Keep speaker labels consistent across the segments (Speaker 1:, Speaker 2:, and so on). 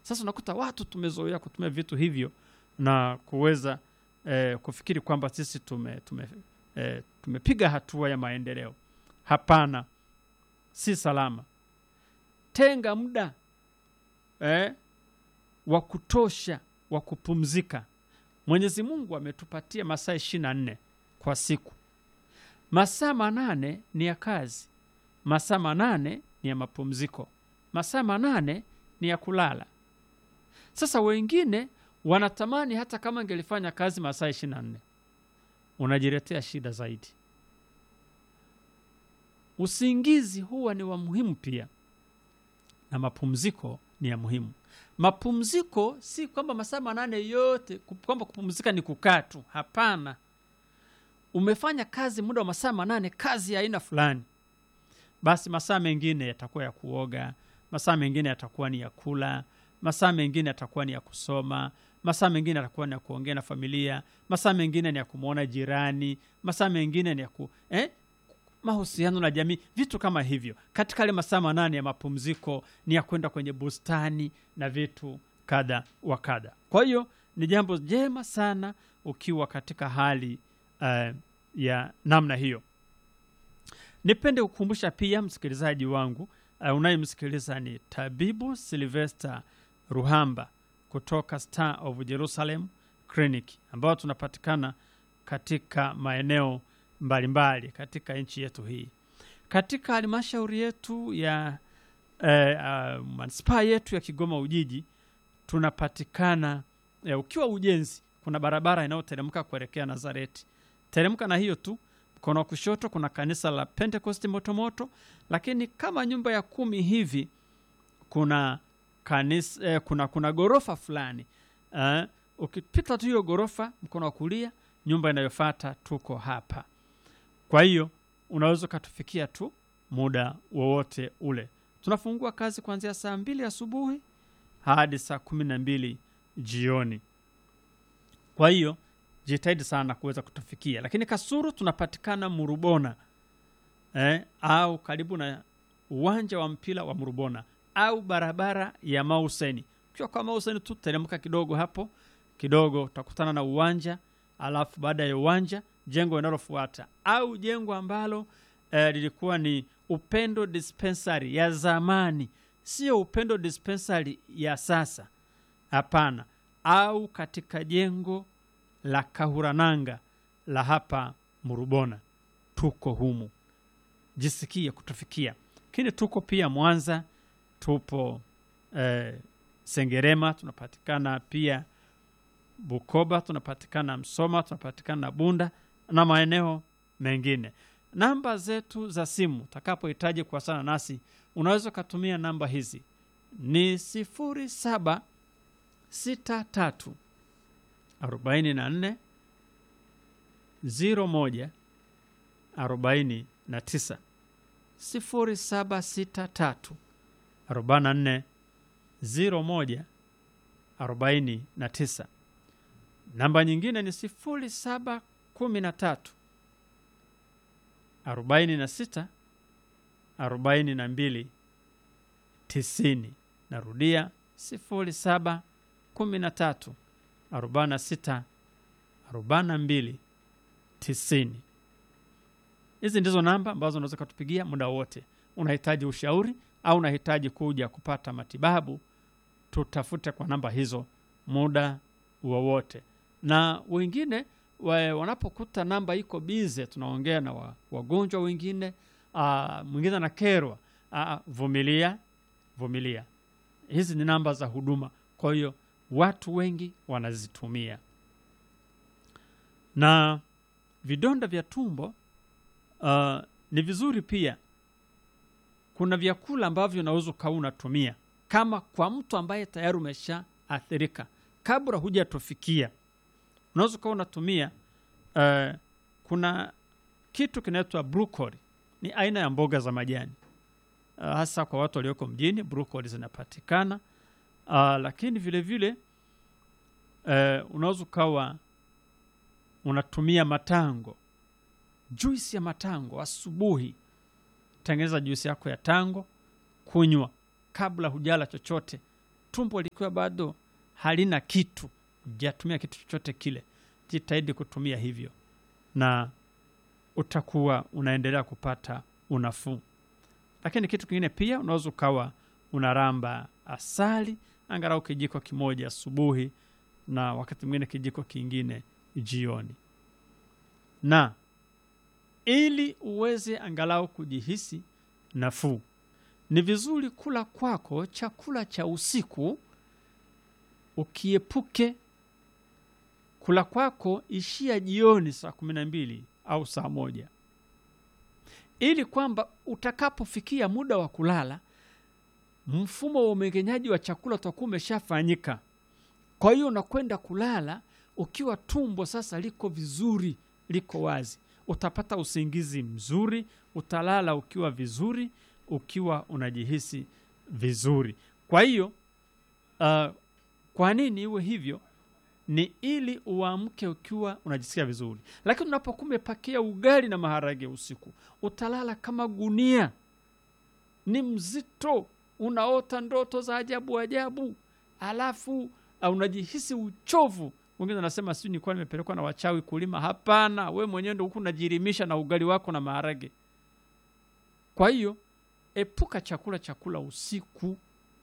Speaker 1: Sasa unakuta watu tumezoea kutumia vitu hivyo na kuweza eh, kufikiri kwamba sisi tume, tume, eh, tumepiga hatua ya maendeleo. Hapana, si salama. Tenga muda eh, wa kutosha wa kupumzika. Mwenyezi Mungu ametupatia masaa ishirini na nne kwa siku. Masaa manane ni ya kazi, masaa manane ni ya mapumziko, masaa manane ni ya kulala. Sasa wengine wanatamani hata kama angelifanya kazi masaa ishirini na nne unajiletea shida zaidi. Usingizi huwa ni wa muhimu pia, na mapumziko ni ya muhimu. Mapumziko si kwamba masaa manane yote kwamba kupumzika ni kukaa tu. Hapana, umefanya kazi muda wa masaa manane, kazi ya aina fulani, basi masaa mengine yatakuwa ya kuoga, masaa mengine yatakuwa ni ya kula, masaa mengine yatakuwa ni ya kusoma, masaa mengine yatakuwa ni ya kuongea na familia, masaa mengine ni ya kumwona jirani, masaa mengine ni ya ku eh? mahusiano na jamii, vitu kama hivyo. Katika yale masaa manane ya mapumziko ni ya kwenda kwenye bustani na vitu kadha wa kadha. Kwa hiyo ni jambo jema sana ukiwa katika hali uh, ya namna hiyo. Nipende kukumbusha pia msikilizaji wangu uh, unayemsikiliza ni Tabibu Silvester Ruhamba kutoka Star of Jerusalem Clinic ambao tunapatikana katika maeneo mbalimbali katika nchi yetu hii. Katika halmashauri yetu ya eh, uh, manispaa yetu ya Kigoma Ujiji tunapatikana eh, ukiwa ujenzi, kuna barabara inayoteremka kuelekea Nazareti. Teremka na hiyo tu, mkono wa kushoto kuna kanisa la Pentecost Motomoto, lakini kama nyumba ya kumi hivi kuna kanisa, eh, kuna kuna gorofa fulani eh, ukipita tu hiyo gorofa, mkono wa kulia, nyumba inayofuata tuko hapa. Kwa hiyo unaweza ukatufikia tu muda wowote ule. Tunafungua kazi kuanzia saa mbili asubuhi hadi saa kumi na mbili jioni. Kwa hiyo jitahidi sana kuweza kutufikia, lakini Kasuru tunapatikana Murubona eh, au karibu na uwanja wa mpira wa Murubona au barabara ya Mauseni. Ukiwa kwa Mauseni tu teremka kidogo hapo kidogo, utakutana na uwanja, alafu baada ya uwanja jengo linalofuata au jengo ambalo eh, lilikuwa ni Upendo Dispensary ya zamani, sio Upendo Dispensary ya sasa. Hapana, au katika jengo la Kahurananga la hapa Murubona, tuko humu, jisikie kutufikia. Lakini tuko pia Mwanza, tupo eh, Sengerema, tunapatikana pia Bukoba, tunapatikana Msoma, tunapatikana Bunda na maeneo mengine. Namba zetu za simu utakapohitaji kuwasiliana nasi unaweza ukatumia namba hizi ni sifuri saba sita tatu arobaini na nne ziro moja arobaini na tisa sifuri saba sita tatu arobaini na nne ziro moja arobaini na tisa. Namba nyingine ni sifuri saba kumi na tatu arobaini na sita arobaini na mbili tisini. Narudia sifuri saba kumi na tatu arobaini na sita arobaini na mbili tisini. Hizi ndizo namba ambazo unaweza ukatupigia muda wote. Unahitaji ushauri au unahitaji kuja kupata matibabu, tutafute kwa namba hizo muda wowote. Na wengine wa, wanapokuta namba iko bize, tunaongea na wa, wagonjwa wengine, ah, mwingine anakerwa, ah, vumilia, vumilia. Hizi ni namba za huduma, kwa hiyo watu wengi wanazitumia. Na vidonda vya tumbo ah, ni vizuri pia, kuna vyakula ambavyo unaweza ukawa unatumia kama kwa mtu ambaye tayari umeshaathirika, kabla hujatufikia unaweza ukawa unatumia uh, kuna kitu kinaitwa brokoli. Ni aina ya mboga za majani uh, hasa kwa watu walioko mjini brokoli zinapatikana uh, lakini vile vile uh, unaweza ukawa unatumia matango, juisi ya matango asubuhi. Tengeneza juisi yako ya tango, kunywa kabla hujala chochote, tumbo likiwa bado halina kitu jatumia kitu chochote kile jitahidi kutumia hivyo na utakuwa unaendelea kupata unafuu lakini kitu kingine pia unaweza ukawa unaramba asali angalau kijiko kimoja asubuhi na wakati mwingine kijiko kingine jioni na ili uweze angalau kujihisi nafuu ni vizuri kula kwako chakula cha usiku ukiepuke kula kwako ishia jioni saa kumi na mbili au saa moja ili kwamba utakapofikia muda wa kulala mfumo wa umeng'enyaji wa chakula utakuwa umeshafanyika kwa hiyo unakwenda kulala ukiwa tumbo sasa liko vizuri liko wazi utapata usingizi mzuri utalala ukiwa vizuri ukiwa unajihisi vizuri kwa hiyo uh, kwa nini iwe hivyo ni ili uamke ukiwa unajisikia vizuri lakini unapokuwa umepakia ugali na maharage usiku utalala kama gunia ni mzito unaota ndoto za ajabu ajabu alafu uh, unajihisi uchovu wengine anasema sijui nilikuwa nimepelekwa na wachawi kulima hapana we mwenyewe ndo huku unajirimisha na ugali wako na maharage kwa hiyo epuka chakula chakula usiku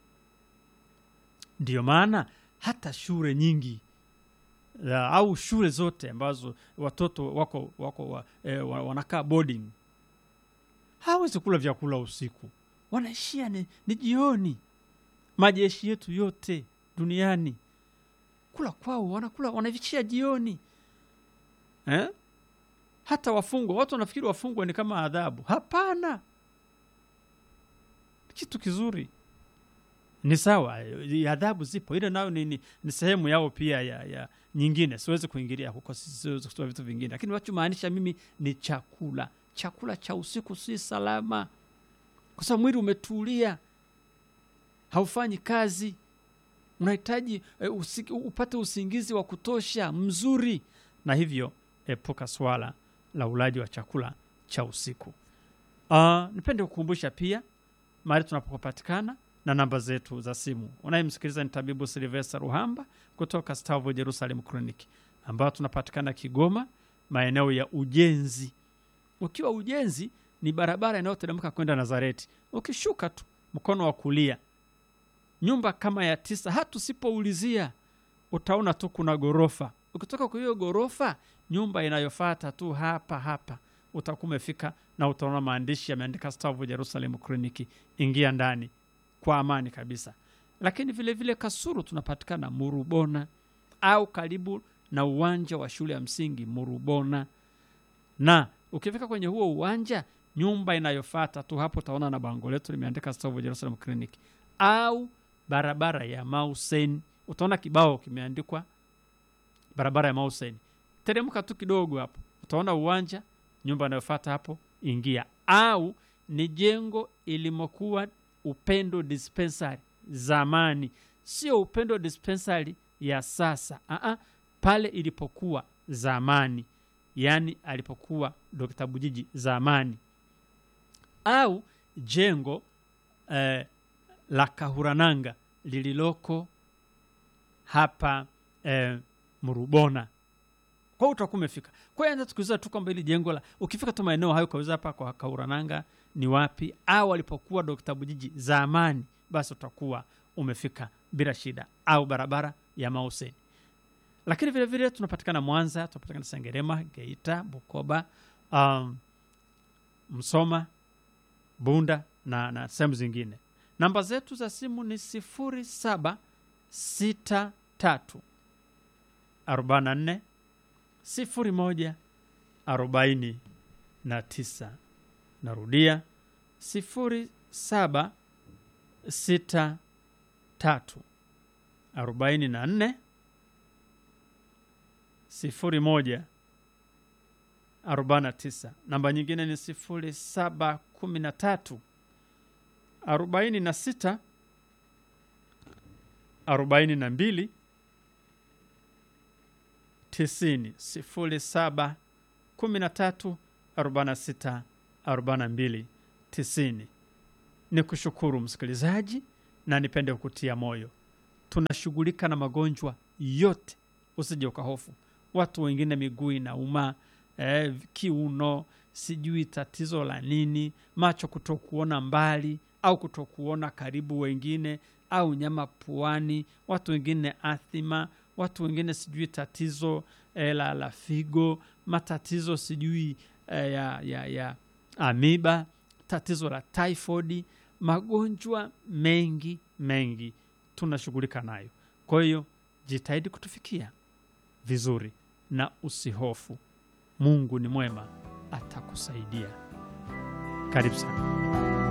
Speaker 1: ndiyo maana hata shule nyingi la, au shule zote ambazo watoto wako wako wa, eh, wa- wanakaa boarding hawezi kula vyakula usiku wanaishia ni, ni jioni majeshi yetu yote duniani kula kwao wanakula wanavishia jioni eh? hata wafungwa watu wanafikiri wafungwa ni kama adhabu hapana kitu kizuri ni sawa eh, adhabu zipo ile nayo ni, ni, ni sehemu yao pia ya, ya nyingine siwezi kuingilia huko si- siwezi kutoa vitu vingine lakini wachomaanisha mimi ni chakula chakula cha usiku si salama kwa sababu mwili umetulia haufanyi kazi unahitaji e, usi, upate usingizi wa kutosha mzuri na hivyo epuka swala la ulaji wa chakula cha usiku uh, nipende kukumbusha pia mahali tunapopatikana na namba zetu za simu unayemsikiliza ni tabibu silvesta ruhamba kutoka stavo jerusalem clinic ambayo tunapatikana kigoma maeneo ya ujenzi ukiwa ujenzi ni barabara inayoteremka kwenda nazareti ukishuka tu mkono wa kulia nyumba kama ya tisa hata usipoulizia utaona tu kuna ghorofa ukitoka kwa hiyo ghorofa nyumba inayofata tu hapa hapa utakuwa umefika na utaona maandishi yameandika stavu jerusalem kliniki ingia ndani kwa amani kabisa lakini vile vile kasuru tunapatikana murubona au karibu na uwanja wa shule ya msingi murubona na ukifika kwenye huo uwanja nyumba inayofata tu hapo utaona na bango letu limeandika stavu jerusalem clinic au barabara ya mausen utaona kibao kimeandikwa barabara ya mausen teremka tu kidogo hapo utaona uwanja nyumba inayofata hapo ingia au ni jengo ilimokuwa upendo dispensary zamani sio upendo dispensary ya sasa Aa, pale ilipokuwa zamani yaani alipokuwa dokta bujiji zamani au jengo eh, la kahurananga lililoko hapa eh, mrubona kwa hiyo utakuwa umefika kwa hiyo anza tukiuliza tu kwamba hili jengo la ukifika tu maeneo hayo ukauliza hapa kwa kaurananga ni wapi au alipokuwa dokta bujiji zamani basi utakuwa umefika bila shida au barabara ya mauseni lakini vile vile tunapatikana mwanza tunapatikana sengerema geita bukoba um, msoma bunda na, na sehemu zingine namba zetu za simu ni sifuri saba sita tatu arobaini na nne sifuri moja arobaini na tisa narudia sifuri saba sita tatu arobaini na nne sifuri moja arobaini na tisa namba nyingine ni sifuri saba kumi na tatu arobaini na sita arobaini na mbili tisini sifuri saba kumi na tatu arobaini na sita arobaini na mbili tisini ni kushukuru msikilizaji na nipende kukutia moyo tunashughulika na magonjwa yote usije ukahofu watu wengine miguu inauma eh, kiuno sijui tatizo la nini macho kutokuona mbali au kutokuona karibu wengine au nyama puani watu wengine athima watu wengine sijui tatizo eh, la, la figo matatizo sijui eh, ya, ya, ya amiba tatizo la typhoid magonjwa mengi mengi tunashughulika nayo kwa hiyo jitahidi kutufikia vizuri na usihofu mungu ni mwema atakusaidia karibu sana